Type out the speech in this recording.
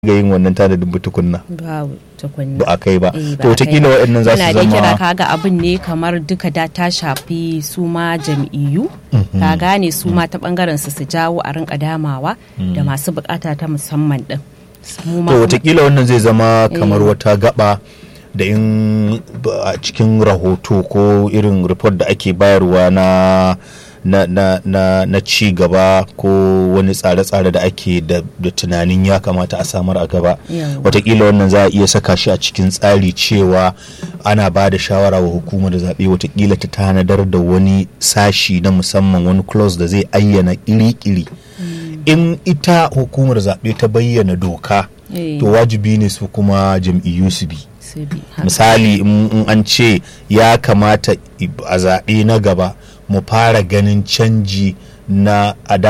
ga yin wannan tanadin ba tukunna babu tukunna ba a kai ba Eh, ba to a kai wataƙila ba. waɗannan za su Muna dai kira zama kaga abin ne kamar duka da ta shafi su ma jam'iyyu ka gane su ma ta bangaren su su jawo a rinka damawa da masu bukata ta musamman din Mu ma to kuma- wataƙila wannan zai zama kamar Eh. wata gaba da in ba- a cikin rahoto ko irin report da ake bayarwa na na, na, na, na ci gaba ko wani tsare-tsare da ake da, da tunanin ya kamata a samar a gaba Yawwa. watakila wannan za a iya saka shi a cikin tsari cewa ana ba da shawara wa hukumar zaɓe watakila ta tanadar da wani sashi na musamman wani clause da zai ayyana iri-iri in ita hukumar zaɓe ta bayyana doka Eh. to wajibi ne su kuma jam'iyyu su bi su bi haka. misali in in an ce ya kamata i- a zaɓe na gaba mu fara ganin canji na a